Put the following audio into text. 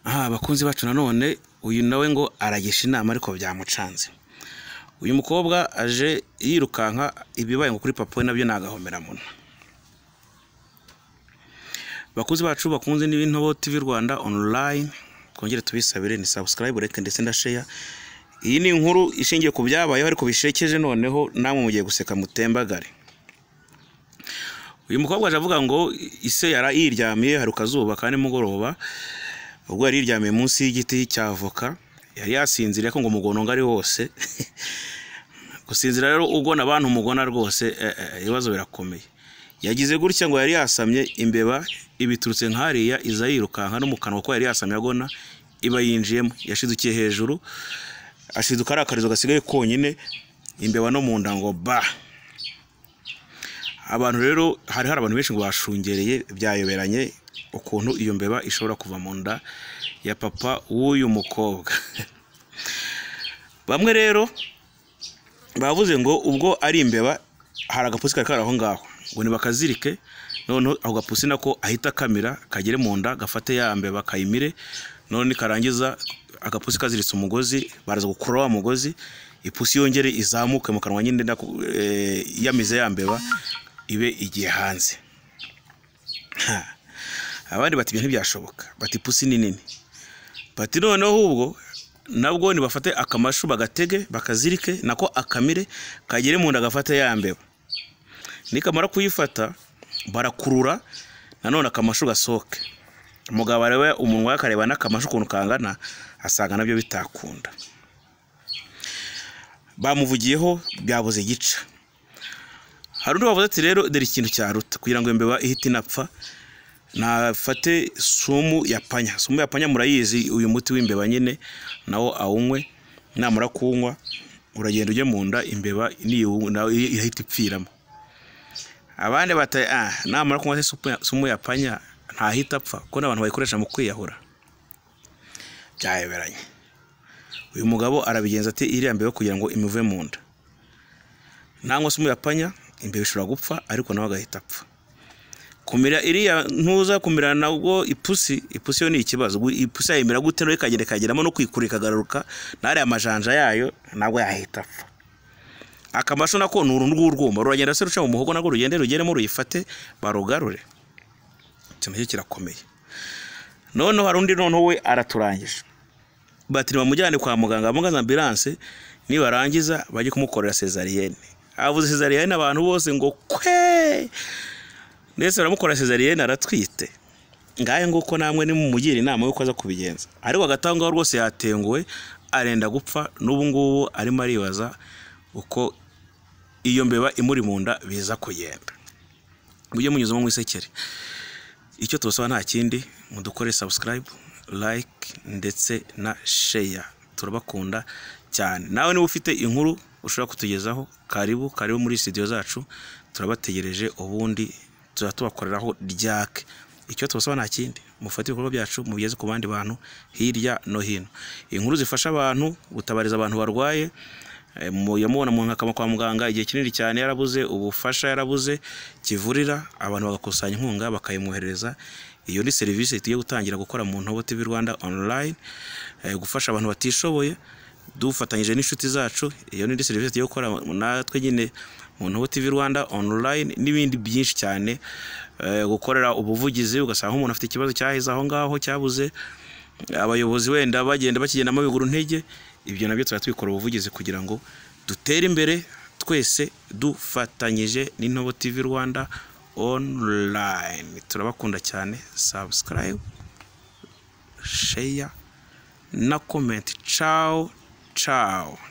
aha bakunzi bacu nanone uyu nawe ngo aragisha inama ariko byamucanze uyu mukobwa aje yirukanka ibibaye ngo kuri papa we nabyo ni agahomeramuna bakuzi bacu bakunze n'ibintu TV Rwanda online twongere tubisabire ni subscribe like ndetse na share iyi ni inkuru ishingiye ku byabayeho ariko bishekeje noneho namwe mugiye guseka mutembagare uyu mukobwa aje avuga ngo ise yara yiryamiye hari kazuba kandi mugoroba ubwo yari yiryamiye munsi y'igiti cya avoka yari yasinziriye ko ngo umugono ngari wose gusinzira rero ugona abantu umugona rwose ibibazo birakomeye yagize gutya ngo yari yasamye imbeba ibiturutse nk'ariya iza yirukanka no mu kanwa ko yari yasamye agona iba yinjiyemo yashidukiye hejuru ashiduka ari akarizo gasigaye konyine imbeba no mu nda ngo ba abantu rero hari hari abantu benshi ngo bashungereye byayoberanye ukuntu iyo mbeba ishobora kuva mu nda ya papa w'uyu mukobwa bamwe rero bavuze ngo ubwo ari imbeba hari agapusi kari kari aho ngaho ngo ntibakazirike noneho ako gapusi nako ahita kamira kagere mu nda gafate ya mbeba kayimire none karangiza agapusi kaziritse umugozi baraza gukura wa mugozi ipusi yongere izamuke mu kanwa nyine yamize ya mbeba ibe igiye hanze abandi bati ibyo ntibyashoboka bati ipusi ni nini bati noneho ubwo nabwo ntibafate akamashu bagatege bakazirike nako akamire kagere mu nda gafate ya mbeba nikamara kuyifata barakurura nanone akamashu gasohoke umugabo areba umunwa akareba n'akamashu ukuntu kangana asanga nabyo bitakunda bamuvugiyeho byabuze gica hari undi wavuze ati rero dore ikintu cyaruta kugira ngo imbeba ihite inapfa nafate sumu ya panya sumu ya panya murayizi uyu muti w'imbeba nyine nawo awunywe namara kuwunywa uragenda ujya mu nda imbeba irahita ipfiramo abandi bata ah namara kunywa sumu ya panya ntahita apfa kuko n'abantu bayikoresha mu kwiyahura byayoberanye uyu mugabo arabigenza ati iriya mbeba kugira ngo imuve mu nda nangwa sumu ya panya imbeba ishobora gupfa ariko nawe agahita apfa kumira iriya ntuza kumira nabwo ipusi ipusi yo ni ikibazo ipusi yayimira gute nawe ikagenda ikageramo no kwikura ikagaruka n'ariya amajanja yayo nabwo yahita apfa akamasho nako ni uruntu rw'urwuma ruragenda se ruca mu muhogo nabwo rugende rugeremo ruyifate barugarure ikintu cye kirakomeye noneho hari undi noneho we araturangije bati bamujyane kwa muganga bamugaza ambilanse nibarangiza bajye kumukorera sezariyene avuze sezariyene abantu bose ngo kwe ndetse baramukorera sezariyene aratwite ngahe nguko namwe nimumugira inama y'uko aza kubigenza ariko hagati aho ngaho rwose yatenguwe arenda gupfa n'ubu ngubu arimo aribaza uko iyo mbeba imuri mu nda biza kugenda mujye munyuzamo mu isekere icyo tubasaba nta kindi mudukore subscribe like ndetse na share turabakunda cyane nawe niba ufite inkuru ushobora kutugezaho karibu karibu muri studio zacu turabategereje ubundi tuzajya tubakoreraho ryake icyo tubasaba nta kindi mufate ibikorwa byacu mubigeze ku bandi bantu hirya no hino inkuru zifasha abantu gutabariza abantu barwaye yamubona mu nkakama kwa muganga igihe kinini cyane yarabuze ubufasha yarabuze kivurira abantu bagakusanya inkunga bakayimwoherereza iyo ni serivisi tugiye gutangira gukora mu ntobo TV Rwanda online gufasha abantu batishoboye dufatanyije n'inshuti zacu iyo ni serivisi tugiye gukora natwe nyine mu ntobo TV Rwanda online n'ibindi byinshi cyane gukorera ubuvugizi ugasanga umuntu afite ikibazo cyahize aho ngaho cyabuze abayobozi wenda bagenda bakigendamo biguru ntege ibyo nabyo tuba tubikora ubuvugizi kugira ngo dutere imbere twese dufatanyije n'intobo TV Rwanda online turabakunda cyane subscribe share na comment ciao ciao